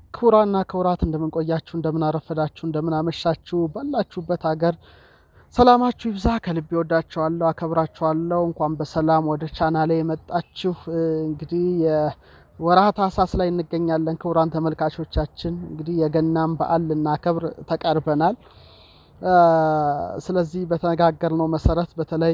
ክቡራና ክቡራት እንደምንቆያችሁ፣ እንደምናረፈዳችሁ፣ እንደምናመሻችሁ ባላችሁበት ሀገር ሰላማችሁ ይብዛ። ከልቤ ወዳችኋለሁ፣ አከብራችኋለሁ። እንኳን በሰላም ወደ ቻናሌ የመጣችሁ። እንግዲህ የወርሃ ታኅሳስ ላይ እንገኛለን። ክቡራን ተመልካቾቻችን እንግዲህ የገናን በዓል ልናከብር ተቃርበናል። ስለዚህ በተነጋገርነው መሰረት በተለይ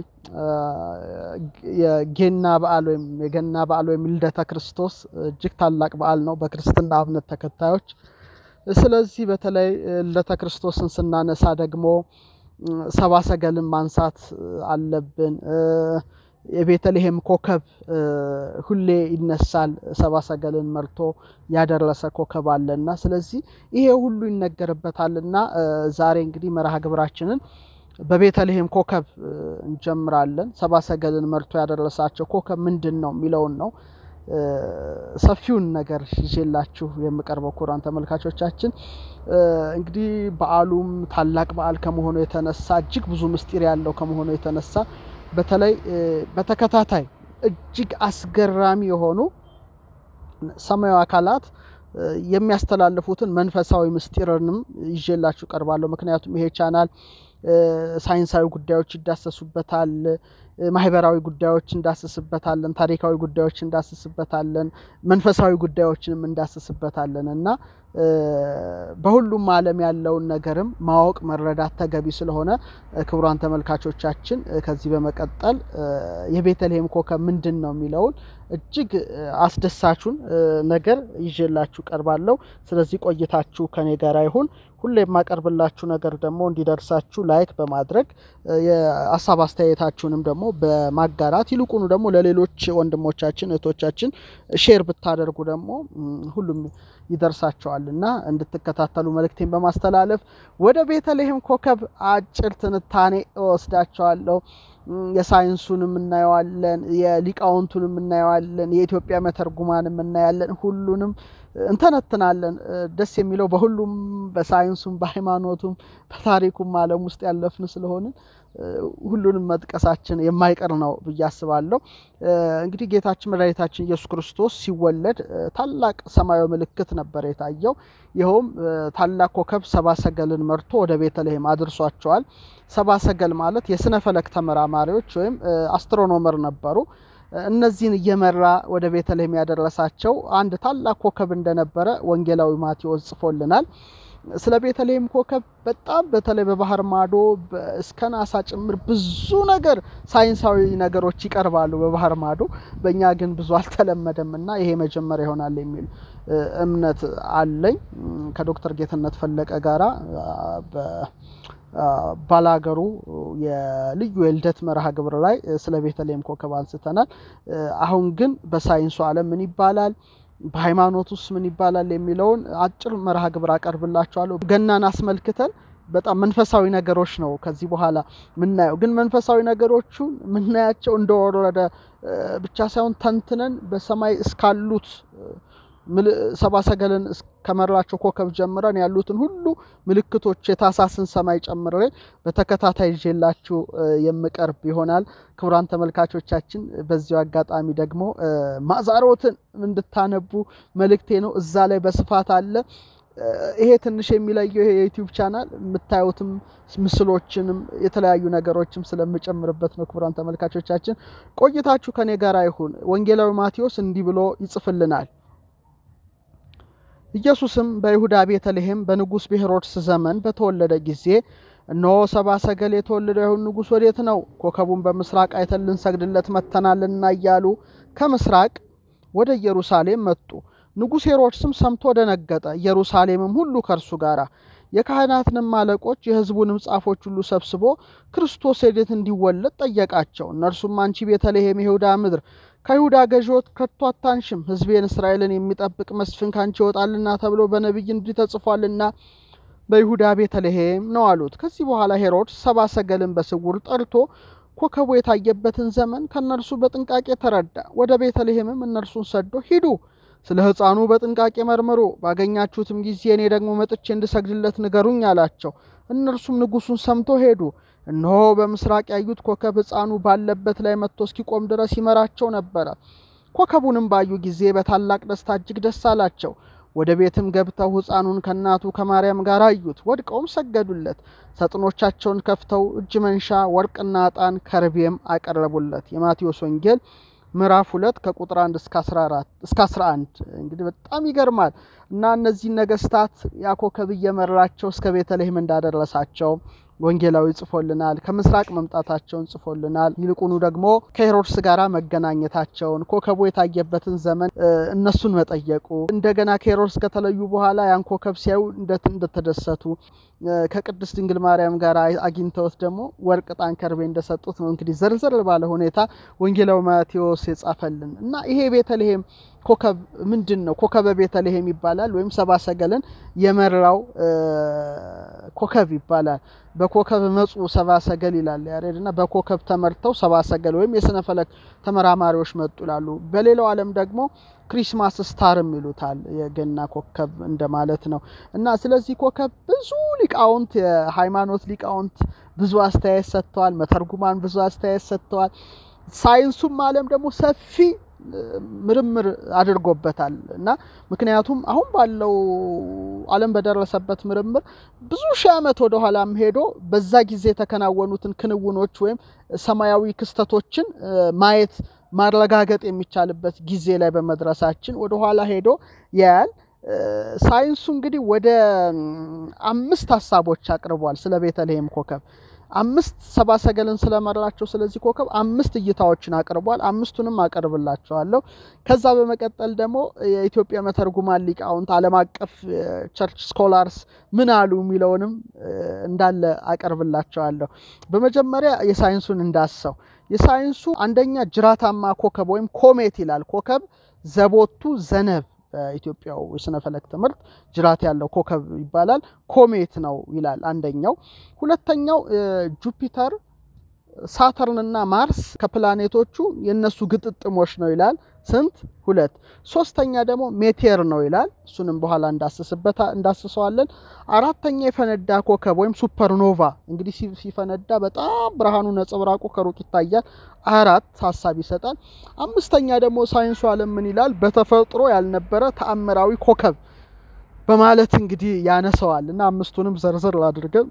የጌና በዓል ወይም የገና በዓል ወይም ልደተ ክርስቶስ እጅግ ታላቅ በዓል ነው በክርስትና እምነት ተከታዮች። ስለዚህ በተለይ ልደተ ክርስቶስን ስናነሳ ደግሞ ሰብአ ሰገልን ማንሳት አለብን። የቤተልሔም ኮከብ ሁሌ ይነሳል። ሰብአ ሰገልን መርቶ ያደረሰ ኮከብ አለና ስለዚህ ይሄ ሁሉ ይነገርበታልና ዛሬ እንግዲህ መርሃ ግብራችንን በቤተልሔም ኮከብ እንጀምራለን። ሰብአ ሰገልን መርቶ ያደረሳቸው ኮከብ ምንድን ነው የሚለውን ነው ሰፊውን ነገር ይዤላችሁ የምቀርበው ክቡራን ተመልካቾቻችን። እንግዲህ በዓሉም ታላቅ በዓል ከመሆኑ የተነሳ እጅግ ብዙ ምስጢር ያለው ከመሆኑ የተነሳ በተለይ በተከታታይ እጅግ አስገራሚ የሆኑ ሰማያዊ አካላት የሚያስተላልፉትን መንፈሳዊ ምስጢርንም ይዤላችሁ ቀርባለሁ። ምክንያቱም ይሄ ቻናል ሳይንሳዊ ጉዳዮች ይዳሰሱበታል፣ ማህበራዊ ጉዳዮች እንዳስስበታለን፣ ታሪካዊ ጉዳዮች እንዳስስበታለን፣ መንፈሳዊ ጉዳዮችንም እንዳስስበታለን እና በሁሉም ዓለም ያለውን ነገርም ማወቅ መረዳት ተገቢ ስለሆነ ክቡራን ተመልካቾቻችን ከዚህ በመቀጠል የቤተልሔም ኮከብ ምንድን ነው የሚለውን እጅግ አስደሳቹን ነገር ይዤላችሁ ቀርባለሁ። ስለዚህ ቆይታችሁ ከኔ ጋር ይሁን። ሁሌ የማቀርብላችሁ ነገር ደግሞ እንዲደርሳችሁ ላይክ በማድረግ የሀሳብ አስተያየታችሁንም ደግሞ በማጋራት ይልቁኑ ደግሞ ለሌሎች ወንድሞቻችን እህቶቻችን ሼር ብታደርጉ ደግሞ ሁሉም ይደርሳቸዋል እና እንድትከታተሉ መልእክቴን በማስተላለፍ ወደ ቤተልሔም ኮከብ አጭር ትንታኔ እወስዳቸዋለሁ። የሳይንሱንም እናየዋለን፣ የሊቃውንቱንም እናየዋለን፣ የኢትዮጵያ መተርጉማንም እናያለን። ሁሉንም እንተነትናለን። ደስ የሚለው በሁሉም በሳይንሱም፣ በሃይማኖቱም፣ በታሪኩም ዓለም ውስጥ ያለፍን ስለሆንን ሁሉንም መጥቀሳችን የማይቀር ነው ብዬ አስባለሁ። እንግዲህ ጌታችን መድኃኒታችን ኢየሱስ ክርስቶስ ሲወለድ ታላቅ ሰማያዊ ምልክት ነበር የታየው። ይኸውም ታላቅ ኮከብ ሰብአ ሰገልን መርቶ ወደ ቤተልሔም አድርሷቸዋል። ሰብአ ሰገል ማለት የስነ ፈለክ ተመራማሪዎች ወይም አስትሮኖመር ነበሩ። እነዚህን እየመራ ወደ ቤተልሔም ያደረሳቸው አንድ ታላቅ ኮከብ እንደነበረ ወንጌላዊ ማቴዎስ ጽፎልናል። ስለ ቤተልሔም ኮከብ በጣም በተለይ በባህር ማዶ እስከ ናሳ ጭምር ብዙ ነገር ሳይንሳዊ ነገሮች ይቀርባሉ በባህር ማዶ። በእኛ ግን ብዙ አልተለመደም እና ይሄ መጀመሪያ ይሆናል የሚል እምነት አለኝ። ከዶክተር ጌትነት ፈለቀ ጋራ ባላገሩ የልዩ የልደት መርሃ ግብር ላይ ስለ ቤተልሔም ኮከብ አንስተናል። አሁን ግን በሳይንሱ ዓለም ምን ይባላል በሃይማኖት ውስጥ ምን ይባላል የሚለውን አጭር መርሃ ግብር አቀርብላችኋለሁ። ገናን አስመልክተን በጣም መንፈሳዊ ነገሮች ነው ከዚህ በኋላ ምናየው። ግን መንፈሳዊ ነገሮቹ ምናያቸው እንደወረደ ብቻ ሳይሆን ተንትነን በሰማይ እስካሉት ሰብአ ሰገልን ከመራቸው ኮከብ ጀምረን ያሉትን ሁሉ ምልክቶች የታኅሳስን ሰማይ ጨምሬ በተከታታይ ይዤላችሁ የምቀርብ ይሆናል። ክቡራን ተመልካቾቻችን በዚሁ አጋጣሚ ደግሞ ማዛሮትን እንድታነቡ መልእክቴ ነው። እዛ ላይ በስፋት አለ። ይሄ ትንሽ የሚለየው ይሄ የዩቲዩብ ቻናል የምታዩትም ምስሎችንም የተለያዩ ነገሮችም ስለምጨምርበት ነው። ክቡራን ተመልካቾቻችን ቆይታችሁ ከኔ ጋር ይሁን። ወንጌላዊ ማቴዎስ እንዲህ ብሎ ይጽፍልናል። ኢየሱስም በይሁዳ ቤተልሔም በንጉሥ በሄሮድስ ዘመን በተወለደ ጊዜ እነሆ ሰብአ ሰገል የተወለደው አይሁድ ንጉሥ ወዴት ነው? ኮከቡን በምስራቅ አይተን ልንሰግድለት መጥተናልና እያሉ ከምስራቅ ወደ ኢየሩሳሌም መጡ። ንጉሥ ሄሮድስም ሰምቶ ደነገጠ፣ ኢየሩሳሌምም ሁሉ ከእርሱ ጋር። የካህናትንም አለቆች የሕዝቡንም ጻፎች ሁሉ ሰብስቦ ክርስቶስ ወዴት እንዲወለድ ጠየቃቸው። እነርሱም አንቺ ቤተልሔም የይሁዳ ምድር ከይሁዳ ገዢዎች ከቶ አታንሽም፣ ሕዝቤን እስራኤልን የሚጠብቅ መስፍን ካንቺ ይወጣልና ተብሎ በነቢይ እንዲህ ተጽፏልና በይሁዳ ቤተልሔም ነው አሉት። ከዚህ በኋላ ሄሮድስ ሰብአ ሰገልን በስውር ጠርቶ ኮከቡ የታየበትን ዘመን ከእነርሱ በጥንቃቄ ተረዳ። ወደ ቤተልሔምም እነርሱን ሰዶ ሂዱ፣ ስለ ሕፃኑ በጥንቃቄ መርምሩ፣ ባገኛችሁትም ጊዜ እኔ ደግሞ መጥቼ እንድሰግድለት ንገሩኝ አላቸው። እነርሱም ንጉሡን ሰምቶ ሄዱ። እነሆ በምስራቅ ያዩት ኮከብ ሕፃኑ ባለበት ላይ መጥቶ እስኪቆም ድረስ ይመራቸው ነበረ። ኮከቡንም ባዩ ጊዜ በታላቅ ደስታ እጅግ ደስ አላቸው። ወደ ቤትም ገብተው ሕፃኑን ከእናቱ ከማርያም ጋር አዩት፣ ወድቀውም ሰገዱለት። ሰጥኖቻቸውን ከፍተው እጅ መንሻ ወርቅና ዕጣን ከርቤም አቀረቡለት። የማቴዎስ ወንጌል ምዕራፍ ሁለት ከቁጥር አንድ እስከ 14 እስከ 11 እንግዲህ በጣም ይገርማል። እና እነዚህ ነገስታት ያ ኮከብ እየመራቸው እስከ ቤተልሔም እንዳደረሳቸው ወንጌላዊ ጽፎልናል። ከምስራቅ መምጣታቸውን ጽፎልናል። ይልቁኑ ደግሞ ከሄሮድስ ጋር መገናኘታቸውን ኮከቡ የታየበትን ዘመን እነሱን መጠየቁ እንደገና ከሄሮድስ ከተለዩ በኋላ ያን ኮከብ ሲያዩ እንደተደሰቱ ከቅድስት ድንግል ማርያም ጋር አግኝተውት ደግሞ ወርቅ፣ ዕጣን፣ ከርቤ እንደሰጡት ነው እንግዲህ ዘርዘር ባለ ሁኔታ ወንጌላዊ ማቴዎስ የጻፈልን እና ይሄ ቤተልሔም ኮከብ ምንድን ነው? ኮከበ ቤተልሔም ይባላል። ወይም ሰብአ ሰገልን የመራው ኮከብ ይባላል። በኮከብ መጹ ሰብአ ሰገል ይላል ያሬድ እና በኮከብ ተመርተው ሰብአ ሰገል ወይም የስነ ፈለክ ተመራማሪዎች መጡ ይላሉ። በሌላው ዓለም ደግሞ ክሪስማስ ስታርም ይሉታል የገና ኮከብ እንደማለት ነው እና ስለዚህ ኮከብ ብዙ ሊቃውንት የሃይማኖት ሊቃውንት ብዙ አስተያየት ሰጥተዋል። መተርጉማን ብዙ አስተያየት ሰጥተዋል። ሳይንሱም ዓለም ደግሞ ሰፊ ምርምር አድርጎበታል እና ምክንያቱም አሁን ባለው ዓለም በደረሰበት ምርምር ብዙ ሺህ ዓመት ወደ ኋላም ሄዶ በዛ ጊዜ የተከናወኑትን ክንውኖች ወይም ሰማያዊ ክስተቶችን ማየት ማረጋገጥ የሚቻልበት ጊዜ ላይ በመድረሳችን ወደ ኋላ ሄዶ ያያል። ሳይንሱ እንግዲህ ወደ አምስት ሀሳቦች አቅርቧል ስለ ቤተልሔም ኮከብ አምስት ሰብአ ሰገልን ስለመራቸው ስለዚህ ኮከብ አምስት እይታዎችን አቅርቧል። አምስቱንም አቀርብላቸዋለሁ። ከዛ በመቀጠል ደግሞ የኢትዮጵያ መተርጉማን ሊቃውንት፣ ዓለም አቀፍ ቸርች ስኮላርስ ምን አሉ የሚለውንም እንዳለ አቀርብላቸዋለሁ። በመጀመሪያ የሳይንሱን እንዳሰው የሳይንሱ አንደኛ ጅራታማ ኮከብ ወይም ኮሜት ይላል። ኮከብ ዘቦቱ ዘነብ በኢትዮጵያው የስነ ፈለክ ትምህርት ጅራት ያለው ኮከብ ይባላል። ኮሜት ነው ይላል አንደኛው። ሁለተኛው ጁፒተር፣ ሳተርን እና ማርስ ከፕላኔቶቹ የነሱ ግጥጥሞች ነው ይላል። ስንት? ሁለት። ሶስተኛ ደግሞ ሜቴር ነው ይላል። እሱንም በኋላ እንዳስስበታ እንዳስሰዋለን። አራተኛ የፈነዳ ኮከብ ወይም ሱፐርኖቫ እንግዲህ ሲፈነዳ በጣም ብርሃኑ ነጸብራቁ ከሩቅ ይታያል። አራት ሀሳብ ይሰጣል። አምስተኛ ደግሞ ሳይንሱ ዓለም ምን ይላል? በተፈጥሮ ያልነበረ ተአምራዊ ኮከብ በማለት እንግዲህ ያነሰዋል እና አምስቱንም ዘርዘር አድርገን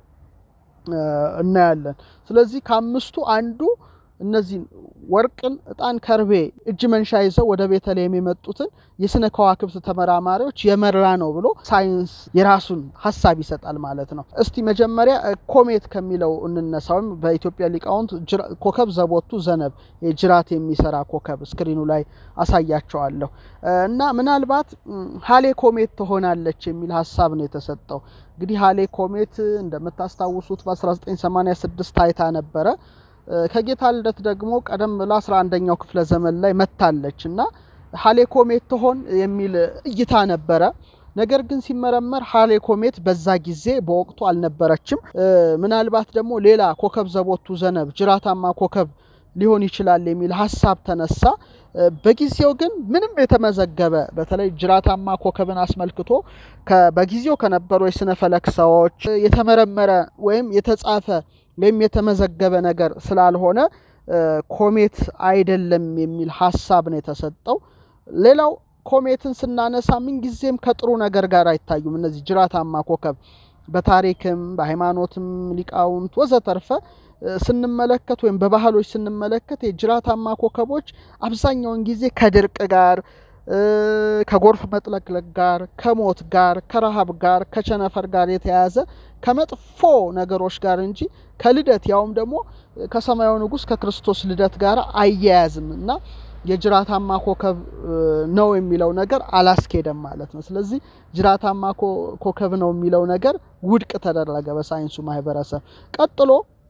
እናያለን። ስለዚህ ከአምስቱ አንዱ እነዚህን ወርቅን፣ ዕጣን፣ ከርቤ እጅ መንሻ ይዘው ወደ ቤተልሔም የመጡትን የስነ ከዋክብት ተመራማሪዎች የመራ ነው ብሎ ሳይንስ የራሱን ሀሳብ ይሰጣል ማለት ነው። እስቲ መጀመሪያ ኮሜት ከሚለው እንነሳ። ወይም በኢትዮጵያ ሊቃውንት ኮከብ ዘቦቱ ዘነብ ጅራት የሚሰራ ኮከብ ስክሪኑ ላይ አሳያቸዋለሁ እና ምናልባት ሀሌ ኮሜት ትሆናለች የሚል ሀሳብ ነው የተሰጠው። እንግዲህ ሀሌ ኮሜት እንደምታስታውሱት በ1986 ታይታ ነበረ። ከጌታ ልደት ደግሞ ቀደም ብላ 11ኛው ክፍለ ዘመን ላይ መታለች እና ሀሌ ኮሜት ትሆን የሚል እይታ ነበረ። ነገር ግን ሲመረመር ሀሌ ኮሜት በዛ ጊዜ በወቅቱ አልነበረችም። ምናልባት ደግሞ ሌላ ኮከብ ዘቦቱ ዘነብ ጅራታማ ኮከብ ሊሆን ይችላል የሚል ሀሳብ ተነሳ። በጊዜው ግን ምንም የተመዘገበ በተለይ ጅራታማ ኮከብን አስመልክቶ በጊዜው ከነበሩ የስነ ፈለክ ሰዎች የተመረመረ ወይም የተጻፈ ወይም የተመዘገበ ነገር ስላልሆነ ኮሜት አይደለም የሚል ሀሳብ ነው የተሰጠው። ሌላው ኮሜትን ስናነሳ ምንጊዜም ከጥሩ ነገር ጋር አይታዩም። እነዚህ ጅራታማ ኮከብ በታሪክም በሃይማኖትም ሊቃውንት ወዘተርፈ ስንመለከት ወይም በባህሎች ስንመለከት የጅራታማ ኮከቦች አብዛኛውን ጊዜ ከድርቅ ጋር ከጎርፍ መጥለቅለቅ ጋር ከሞት ጋር ከረሃብ ጋር ከቸነፈር ጋር የተያያዘ ከመጥፎ ነገሮች ጋር እንጂ ከልደት ያውም ደግሞ ከሰማያዊ ንጉሥ ከክርስቶስ ልደት ጋር አያያዝም እና የጅራታማ ኮከብ ነው የሚለው ነገር አላስኬደም ማለት ነው። ስለዚህ ጅራታማ ኮከብ ነው የሚለው ነገር ውድቅ ተደረገ በሳይንሱ ማህበረሰብ። ቀጥሎ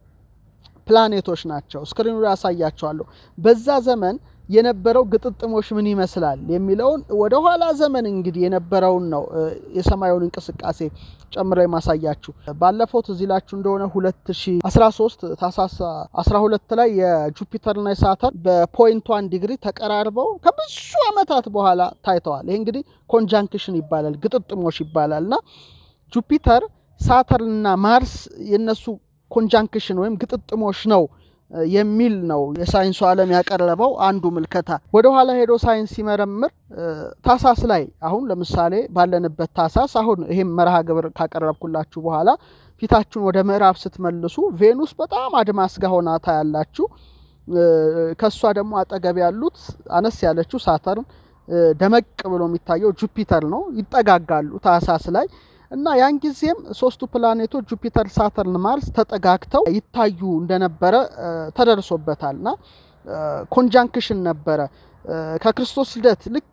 ፕላኔቶች ናቸው። ስክሪኑ ላይ ያሳያቸዋለሁ። በዛ ዘመን የነበረው ግጥጥሞች ምን ይመስላል የሚለውን ወደ ኋላ ዘመን እንግዲህ የነበረውን ነው የሰማዩን እንቅስቃሴ ጨምሮ የማሳያችሁ። ባለፈው ትዝ ይላችሁ እንደሆነ 2013 ታህሳስ 12 ላይ የጁፒተርና የሳተርን በፖይንት ዋን ዲግሪ ተቀራርበው ከብዙ ዓመታት በኋላ ታይተዋል። ይህ እንግዲህ ኮንጃንክሽን ይባላል፣ ግጥጥሞች ይባላል እና ጁፒተር ሳተርንና ማርስ የነሱ ኮንጃንክሽን ወይም ግጥጥሞች ነው የሚል ነው የሳይንሱ ዓለም ያቀረበው አንዱ ምልከታ። ወደኋላ ሄዶ ሳይንስ ሲመረምር ታሳስ ላይ አሁን ለምሳሌ ባለንበት ታሳስ አሁን ይህም መርሃ ግብር ካቀረብኩላችሁ በኋላ ፊታችሁን ወደ ምዕራብ ስትመልሱ ቬኑስ በጣም አድማስ ጋር ሆና ታያላችሁ። ከእሷ ደግሞ አጠገብ ያሉት አነስ ያለችው ሳተርን፣ ደመቅ ብሎ የሚታየው ጁፒተር ነው። ይጠጋጋሉ ታህሳስ ላይ እና ያን ጊዜም ሶስቱ ፕላኔቶች ጁፒተር፣ ሳተርን፣ ማርስ ተጠጋግተው ይታዩ እንደነበረ ተደርሶበታል እና ኮንጃንክሽን ነበረ። ከክርስቶስ ልደት ልክ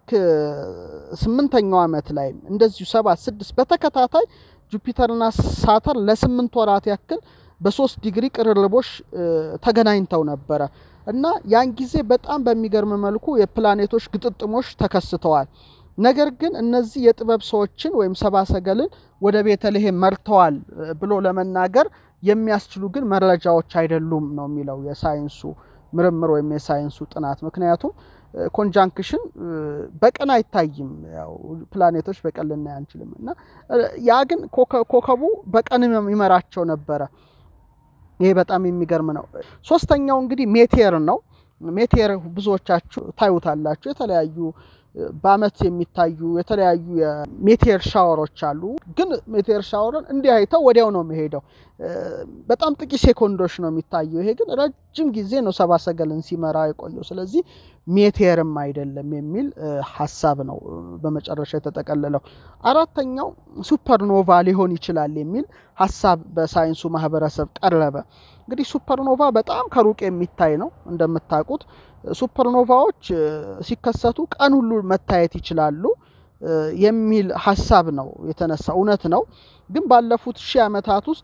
ስምንተኛው ዓመት ላይ እንደዚሁ ሰባት ስድስት በተከታታይ ጁፒተርና ሳተር ለስምንት ወራት ያክል በሶስት ዲግሪ ቅርርቦች ተገናኝተው ነበረ እና ያን ጊዜ በጣም በሚገርም መልኩ የፕላኔቶች ግጥጥሞች ተከስተዋል። ነገር ግን እነዚህ የጥበብ ሰዎችን ወይም ሰብአ ሰገልን ወደ ቤተልሔም መርተዋል ብሎ ለመናገር የሚያስችሉ ግን መረጃዎች አይደሉም ነው የሚለው የሳይንሱ ምርምር ወይም የሳይንሱ ጥናት። ምክንያቱም ኮንጃንክሽን በቀን አይታይም። ያው ፕላኔቶች በቀን ልናይ አንችልም እና ያ ግን ኮከቡ በቀን ይመራቸው ነበረ። ይሄ በጣም የሚገርም ነው። ሶስተኛው እንግዲህ ሜቴር ነው። ሜቴር ብዙዎቻችሁ ታዩታላችሁ። የተለያዩ በአመት የሚታዩ የተለያዩ የሜቴር ሻወሮች አሉ። ግን ሜቴር ሻወርን እንዲህ አይተው ወዲያው ነው የሚሄደው። በጣም ጥቂት ሴኮንዶች ነው የሚታየው። ይሄ ግን ረጅም ጊዜ ነው ሰብአ ሰገልን ሲመራ የቆየው። ስለዚህ ሜቴርም አይደለም የሚል ሀሳብ ነው በመጨረሻ የተጠቀለለው። አራተኛው ሱፐርኖቫ ሊሆን ይችላል የሚል ሀሳብ በሳይንሱ ማህበረሰብ ቀረበ። እንግዲህ ሱፐርኖቫ በጣም ከሩቅ የሚታይ ነው እንደምታውቁት። ሱፐርኖቫዎች ሲከሰቱ ቀን ሁሉ መታየት ይችላሉ የሚል ሀሳብ ነው የተነሳ። እውነት ነው። ግን ባለፉት ሺህ ዓመታት ውስጥ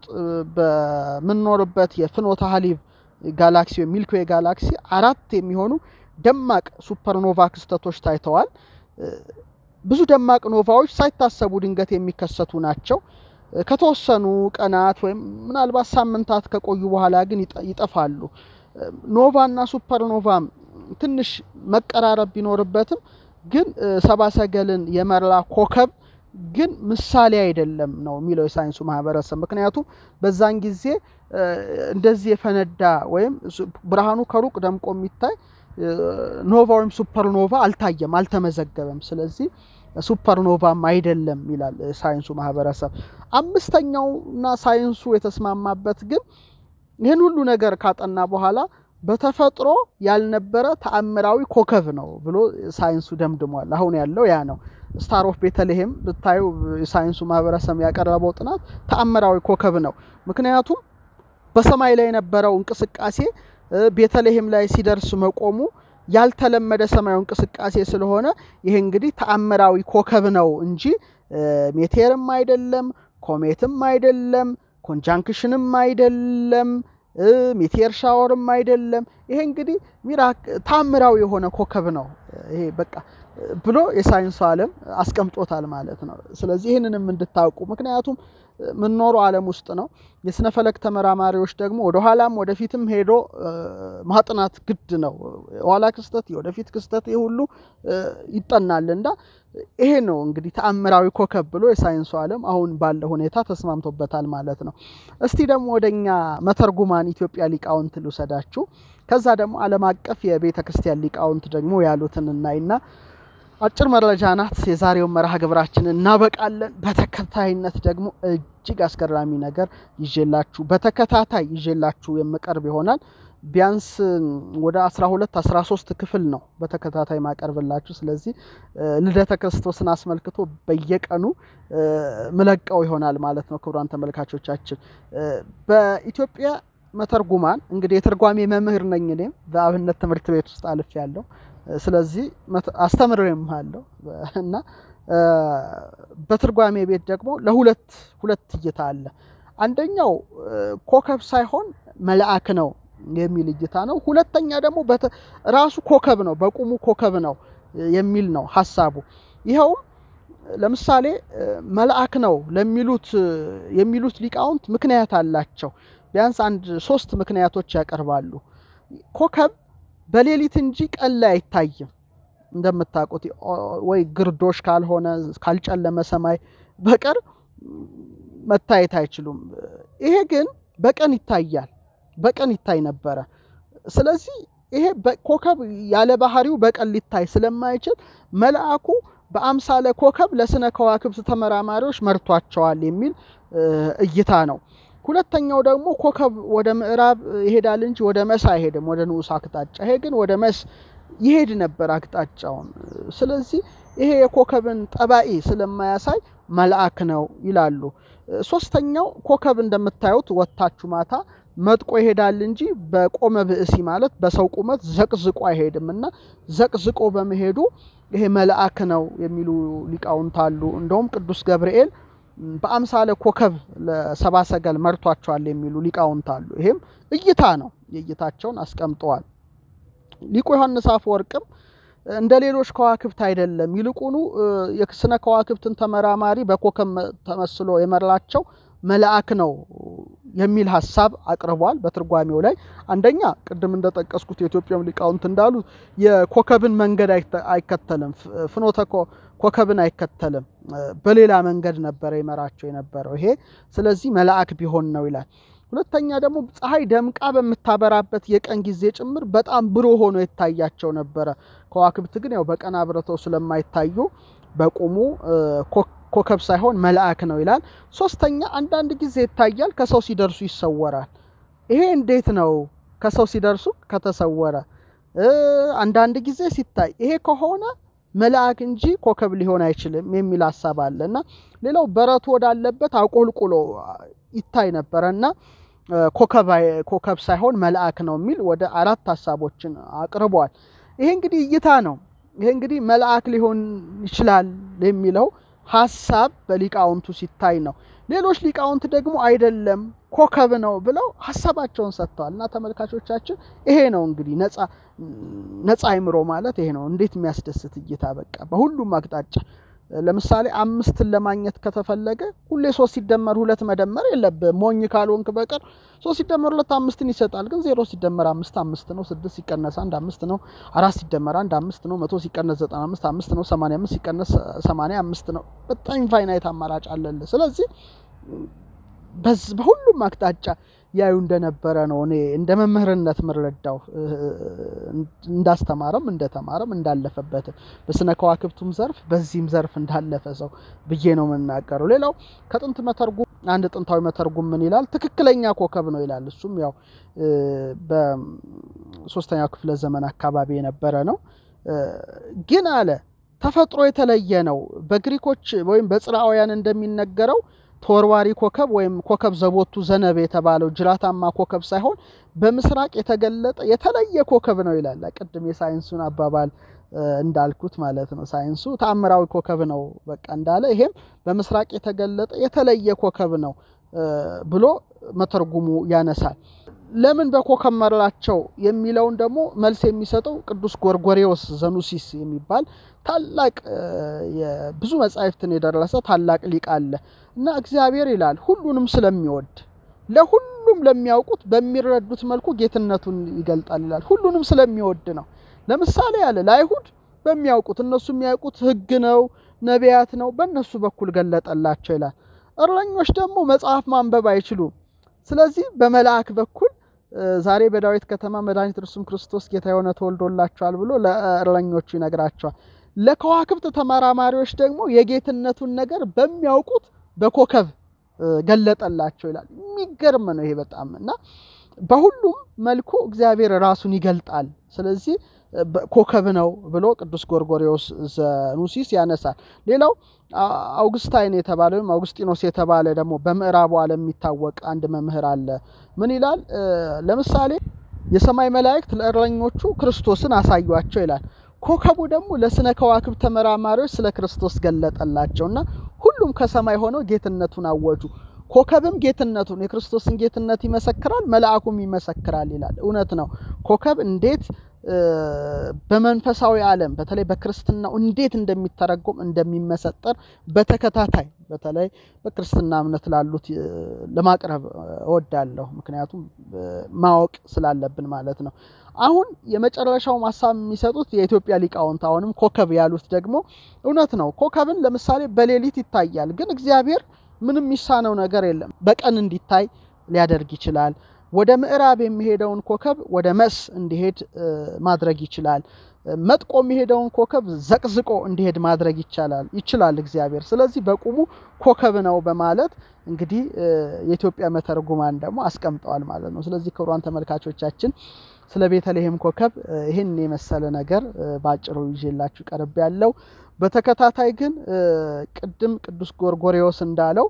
በምንኖርበት የፍኖተ ሐሊብ ጋላክሲ ወይም ሚልክዌ ጋላክሲ አራት የሚሆኑ ደማቅ ሱፐርኖቫ ክስተቶች ታይተዋል። ብዙ ደማቅ ኖቫዎች ሳይታሰቡ ድንገት የሚከሰቱ ናቸው። ከተወሰኑ ቀናት ወይም ምናልባት ሳምንታት ከቆዩ በኋላ ግን ይጠፋሉ። ኖቫ እና ሱፐርኖቫም ትንሽ መቀራረብ ቢኖርበትም ግን ሰብአ ሰገልን የመራ ኮከብ ግን ምሳሌ አይደለም ነው የሚለው የሳይንሱ ማህበረሰብ። ምክንያቱም በዛን ጊዜ እንደዚህ የፈነዳ ወይም ብርሃኑ ከሩቅ ደምቆ የሚታይ ኖቫ ወይም ሱፐርኖቫ አልታየም፣ አልተመዘገበም። ስለዚህ ሱፐርኖቫም አይደለም ይላል ሳይንሱ ማህበረሰብ። አምስተኛውና ሳይንሱ የተስማማበት ግን ይህን ሁሉ ነገር ካጠና በኋላ በተፈጥሮ ያልነበረ ተአምራዊ ኮከብ ነው ብሎ ሳይንሱ ደምድሟል። አሁን ያለው ያ ነው። ስታር ኦፍ ቤተልሔም ብታዩ የሳይንሱ ማህበረሰብ ያቀረበው ጥናት ተአምራዊ ኮከብ ነው። ምክንያቱም በሰማይ ላይ የነበረው እንቅስቃሴ ቤተልሔም ላይ ሲደርስ መቆሙ ያልተለመደ ሰማያዊ እንቅስቃሴ ስለሆነ ይሄ እንግዲህ ተአምራዊ ኮከብ ነው እንጂ ሜቴርም አይደለም፣ ኮሜትም አይደለም፣ ኮንጃንክሽንም አይደለም ሜቴር ሻወርም አይደለም። ይሄ እንግዲህ ሚራክ ታምራዊ የሆነ ኮከብ ነው ይሄ በቃ ብሎ የሳይንሱ ዓለም አስቀምጦታል ማለት ነው። ስለዚህ ይህንንም እንድታውቁ ምክንያቱም የምንኖረው ዓለም ውስጥ ነው። የስነ ፈለክ ተመራማሪዎች ደግሞ ወደኋላም ወደፊትም ሄዶ ማጥናት ግድ ነው። የኋላ ክስተት፣ የወደፊት ክስተት ይህ ሁሉ ይጠናል እና ይሄ ነው እንግዲህ ተአምራዊ ኮከብ ብሎ የሳይንሱ ዓለም አሁን ባለው ሁኔታ ተስማምቶበታል ማለት ነው። እስቲ ደግሞ ወደኛ መተርጉማን ኢትዮጵያ ሊቃውንት ልውሰዳችሁ። ከዛ ደግሞ ዓለም አቀፍ የቤተ ክርስቲያን ሊቃውንት ደግሞ ያሉትን እናይና አጭር መረጃ ናት። የዛሬውን መርሃ ግብራችንን እናበቃለን። በተከታይነት ደግሞ እጅግ አስገራሚ ነገር ይዤላችሁ በተከታታይ ይዤላችሁ የምቀርብ ይሆናል። ቢያንስ ወደ 12 13 ክፍል ነው በተከታታይ ማቀርብላችሁ። ስለዚህ ልደተ ክርስቶስን አስመልክቶ በየቀኑ ምለቀው ይሆናል ማለት ነው። ክቡራን ተመልካቾቻችን በኢትዮጵያ መተርጉማን እንግዲህ የትርጓሜ መምህር ነኝ እኔም በአብነት ትምህርት ቤት ውስጥ አልፍ ያለው ስለዚህ አስተምሬም አለው እና በትርጓሜ ቤት ደግሞ ለሁለት ሁለት እይታ አለ። አንደኛው ኮከብ ሳይሆን መልአክ ነው የሚል እይታ ነው። ሁለተኛ ደግሞ ራሱ ኮከብ ነው፣ በቁሙ ኮከብ ነው የሚል ነው ሀሳቡ። ይኸውም ለምሳሌ መልአክ ነው ለሚሉት የሚሉት ሊቃውንት ምክንያት አላቸው። ቢያንስ አንድ ሶስት ምክንያቶች ያቀርባሉ። ኮከብ በሌሊት እንጂ ቀን ላይ አይታይም። እንደምታውቁት ወይ ግርዶሽ ካልሆነ ካልጨለመ ሰማይ በቀር መታየት አይችሉም። ይሄ ግን በቀን ይታያል። በቀን ይታይ ነበረ። ስለዚህ ይሄ ኮከብ ያለ ባህሪው በቀን ሊታይ ስለማይችል መልአኩ በአምሳለ ኮከብ ለስነ ከዋክብት ተመራማሪዎች መርቷቸዋል የሚል እይታ ነው። ሁለተኛው ደግሞ ኮከብ ወደ ምዕራብ ይሄዳል እንጂ ወደ መስ አይሄድም፣ ወደ ንዑስ አቅጣጫ። ይሄ ግን ወደ መስ ይሄድ ነበር አቅጣጫውን። ስለዚህ ይሄ የኮከብን ጠባኢ ስለማያሳይ መልአክ ነው ይላሉ። ሶስተኛው ኮከብ እንደምታዩት ወጥታችሁ ማታ መጥቆ ይሄዳል እንጂ በቆመ ብእሲ ማለት በሰው ቁመት ዘቅዝቆ አይሄድም እና ዘቅዝቆ በመሄዱ ይሄ መልአክ ነው የሚሉ ሊቃውንት አሉ። እንደውም ቅዱስ ገብርኤል በአምሳለ ኮከብ ለሰባ ሰገል መርቷቸዋል የሚሉ ሊቃውንት አሉ። ይሄም እይታ ነው፣ የእይታቸውን አስቀምጠዋል። ሊቁ ዮሐንስ አፈወርቅም እንደ ሌሎች ከዋክብት አይደለም፣ ይልቁኑ የስነ ከዋክብትን ተመራማሪ በኮከብ ተመስሎ የመራቸው መልአክ ነው የሚል ሀሳብ አቅርቧል። በትርጓሜው ላይ አንደኛ ቅድም እንደጠቀስኩት የኢትዮጵያም ሊቃውንት እንዳሉ የኮከብን መንገድ አይከተልም፣ ፍኖተ ኮከብን አይከተልም፣ በሌላ መንገድ ነበረ ይመራቸው የነበረው ይሄ። ስለዚህ መልአክ ቢሆን ነው ይላል። ሁለተኛ ደግሞ ፀሐይ ደምቃ በምታበራበት የቀን ጊዜ ጭምር በጣም ብሩህ ሆኖ ይታያቸው ነበረ። ከዋክብት ግን ያው በቀን አብረተው ስለማይታዩ በቁሙ ኮከብ ሳይሆን መልአክ ነው ይላል። ሶስተኛ አንዳንድ ጊዜ ይታያል፣ ከሰው ሲደርሱ ይሰወራል። ይሄ እንዴት ነው? ከሰው ሲደርሱ ከተሰወረ አንዳንድ ጊዜ ሲታይ ይሄ ከሆነ መልአክ እንጂ ኮከብ ሊሆን አይችልም የሚል ሀሳብ አለ እና ሌላው በረቱ ወዳለበት አቆልቁሎ ይታይ ነበረ እና ኮከብ ሳይሆን መልአክ ነው የሚል ወደ አራት ሀሳቦችን አቅርቧል። ይሄ እንግዲህ እይታ ነው። ይሄ እንግዲህ መልአክ ሊሆን ይችላል የሚለው ሀሳብ በሊቃውንቱ ሲታይ ነው። ሌሎች ሊቃውንት ደግሞ አይደለም ኮከብ ነው ብለው ሀሳባቸውን ሰጥተዋል። እና ተመልካቾቻችን ይሄ ነው እንግዲህ ነፃ አይምሮ ማለት ይሄ ነው። እንዴት የሚያስደስት እይታ! በቃ በሁሉም አቅጣጫ ለምሳሌ አምስትን ለማግኘት ከተፈለገ ሁሌ ሶስት ሲደመር ሁለት መደመር የለብህም ሞኝ ካልሆንክ በቀር ሶስት ሲደመር ሁለት አምስትን ይሰጣል። ግን ዜሮ ሲደመር አምስት አምስት ነው። ስድስት ሲቀነስ አንድ አምስት ነው። አራት ሲደመር አንድ አምስት ነው። መቶ ሲቀነስ ዘጠና አምስት አምስት ነው። ሰማንያ አምስት ሲቀነስ ሰማንያ አምስት ነው። በጣም ኢንፋይናይት አማራጭ አለልህ። ስለዚህ በሁሉም አቅጣጫ ያዩ እንደነበረ ነው እኔ እንደ መምህርነት ምረዳው እንዳስተማረም እንደተማረም እንዳለፈበትም በስነ ከዋክብቱም ዘርፍ በዚህም ዘርፍ እንዳለፈ ሰው ብዬ ነው የምናገረው። ሌላው ከጥንት መተርጉም አንድ ጥንታዊ መተርጉም ምን ይላል? ትክክለኛ ኮከብ ነው ይላል። እሱም ያው በሶስተኛው ክፍለ ዘመን አካባቢ የነበረ ነው። ግን አለ ተፈጥሮ የተለየ ነው። በግሪኮች ወይም በጽርአውያን እንደሚነገረው ተወርዋሪ ኮከብ ወይም ኮከብ ዘቦቱ ዘነብ የተባለው ጅራታማ ኮከብ ሳይሆን በምስራቅ የተገለጠ የተለየ ኮከብ ነው ይላል። ቅድም የሳይንሱን አባባል እንዳልኩት ማለት ነው። ሳይንሱ ተአምራዊ ኮከብ ነው በቃ እንዳለ፣ ይሄም በምስራቅ የተገለጠ የተለየ ኮከብ ነው ብሎ መተርጉሙ ያነሳል። ለምን በኮከብ መራቸው የሚለውን ደግሞ መልስ የሚሰጠው ቅዱስ ጎርጎሬዎስ ዘኑሲስ የሚባል ታላቅ ብዙ መጻሕፍትን የደረሰ ታላቅ ሊቅ አለ እና እግዚአብሔር ይላል ሁሉንም ስለሚወድ ለሁሉም ለሚያውቁት በሚረዱት መልኩ ጌትነቱን ይገልጣል ይላል። ሁሉንም ስለሚወድ ነው። ለምሳሌ ያለ ለአይሁድ በሚያውቁት እነሱ የሚያውቁት ሕግ ነው፣ ነቢያት ነው፣ በእነሱ በኩል ገለጠላቸው ይላል። እረኞች ደግሞ መጽሐፍ ማንበብ አይችሉም። ስለዚህ በመልአክ በኩል ዛሬ በዳዊት ከተማ መድኃኒት እርሱም ክርስቶስ ጌታ የሆነ ተወልዶላቸዋል ብሎ ለእረኞቹ ይነግራቸዋል። ለከዋክብት ተመራማሪዎች ደግሞ የጌትነቱን ነገር በሚያውቁት በኮከብ ገለጠላቸው ይላል። የሚገርም ነው ይሄ በጣም እና በሁሉም መልኩ እግዚአብሔር ራሱን ይገልጣል። ስለዚህ ኮከብ ነው ብሎ ቅዱስ ጎርጎሬዎስ ዘኑሲስ ያነሳል። ሌላው አውግስታይን የተባለ ወይም አውግስጢኖስ የተባለ ደግሞ በምዕራቡ ዓለም የሚታወቅ አንድ መምህር አለ። ምን ይላል? ለምሳሌ የሰማይ መላእክት ለእረኞቹ ክርስቶስን አሳዩአቸው ይላል። ኮከቡ ደግሞ ለስነ ከዋክብት ተመራማሪዎች ስለ ክርስቶስ ገለጠላቸው እና ሁሉም ከሰማይ ሆነው ጌትነቱን አወጁ። ኮከብም ጌትነቱን የክርስቶስን ጌትነት ይመሰክራል፣ መልአኩም ይመሰክራል ይላል። እውነት ነው። ኮከብ እንዴት በመንፈሳዊ ዓለም በተለይ በክርስትናው እንዴት እንደሚተረጎም እንደሚመሰጠር በተከታታይ በተለይ በክርስትና እምነት ላሉት ለማቅረብ እወዳለሁ። ምክንያቱም ማወቅ ስላለብን ማለት ነው። አሁን የመጨረሻው ሀሳብ የሚሰጡት የኢትዮጵያ ሊቃውንት አሁንም ኮከብ ያሉት ደግሞ እውነት ነው። ኮከብን ለምሳሌ በሌሊት ይታያል፣ ግን እግዚአብሔር ምንም የሚሳነው ነገር የለም። በቀን እንዲታይ ሊያደርግ ይችላል። ወደ ምዕራብ የሚሄደውን ኮከብ ወደ መስ እንዲሄድ ማድረግ ይችላል። መጥቆ የሚሄደውን ኮከብ ዘቅዝቆ እንዲሄድ ማድረግ ይቻላል ይችላል እግዚአብሔር። ስለዚህ በቁሙ ኮከብ ነው በማለት እንግዲህ የኢትዮጵያ መተርጉማን ደግሞ አስቀምጠዋል ማለት ነው። ስለዚህ ክቡራን ተመልካቾቻችን ስለ ቤተልሔም ኮከብ ይህን የመሰለ ነገር በአጭሩ ይዤላችሁ ቀርብ ያለው። በተከታታይ ግን ቅድም ቅዱስ ጎርጎሬዎስ እንዳለው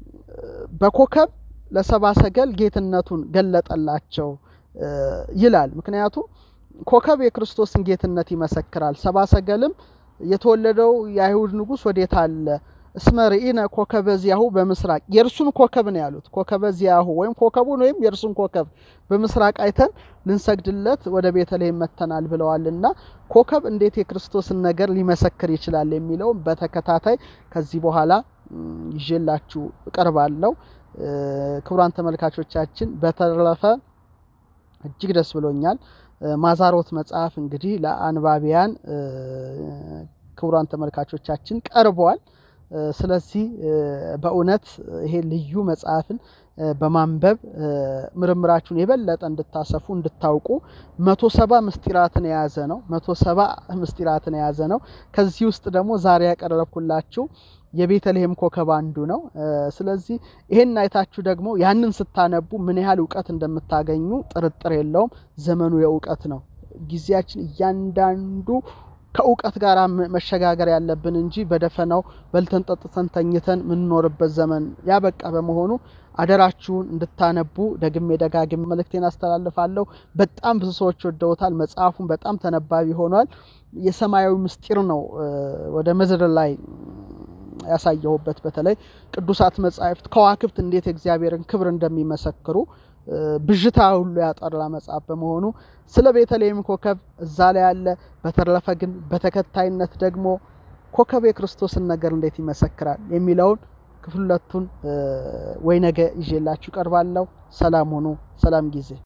በኮከብ ለሰባ ሰገል ጌትነቱን ገለጠላቸው ይላል። ምክንያቱም ኮከብ የክርስቶስን ጌትነት ይመሰክራል። ሰባ ሰገልም የተወለደው የአይሁድ ንጉሥ ወዴት አለ? እስመ ርኢነ ኮከበ ዚያሁ በምስራቅ የእርሱን ኮከብ ነው ያሉት። ኮከበ ዚያሁ ወይም ኮከቡን ወይም የእርሱን ኮከብ በምስራቅ አይተን ልንሰግድለት ወደ ቤተልሔም መተናል ብለዋልና ኮከብ እንዴት የክርስቶስን ነገር ሊመሰክር ይችላል የሚለውም በተከታታይ ከዚህ በኋላ ይዤላችሁ እቀርባለሁ። ክቡራን ተመልካቾቻችን በተረፈ እጅግ ደስ ብሎኛል። ማዛሮት መጽሐፍ እንግዲህ ለአንባቢያን ክቡራን ተመልካቾቻችን ቀርበዋል። ስለዚህ በእውነት ይሄ ልዩ መጽሐፍን በማንበብ ምርምራችሁን የበለጠ እንድታሰፉ እንድታውቁ መቶ ሰባ ምስጢራትን የያዘ ነው። መቶ ሰባ ምስጢራትን የያዘ ነው። ከዚህ ውስጥ ደግሞ ዛሬ ያቀረብኩላችሁ የቤተልሔም ኮከብ አንዱ ነው። ስለዚህ ይሄን አይታችሁ ደግሞ ያንን ስታነቡ ምን ያህል እውቀት እንደምታገኙ ጥርጥር የለውም። ዘመኑ የእውቀት ነው። ጊዜያችን እያንዳንዱ ከእውቀት ጋር መሸጋገር ያለብን እንጂ በደፈናው በልተን ጠጥተን ተኝተን የምንኖርበት ዘመን ያበቃ በመሆኑ አደራችሁን እንድታነቡ ደግሜ ደጋግሜ መልእክቴን አስተላልፋለሁ። በጣም ብዙ ሰዎች ወደውታል። መጽሐፉን በጣም ተነባቢ ሆኗል። የሰማያዊ ምስጢር ነው ወደ ምድር ላይ ያሳየሁበት በተለይ ቅዱሳት መጻሕፍት ከዋክብት እንዴት የእግዚአብሔርን ክብር እንደሚመሰክሩ ብዥታ ሁሉ ያጠራ መጽሐፍ በመሆኑ ስለ ቤተልሔም ኮከብ እዛ ላይ ያለ። በተረፈ ግን በተከታይነት ደግሞ ኮከብ የክርስቶስን ነገር እንዴት ይመሰክራል የሚለውን ክፍል ሁለቱን ወይ ነገ ይዤላችሁ ቀርባለሁ። ሰላም ሁኑ። ሰላም ጊዜ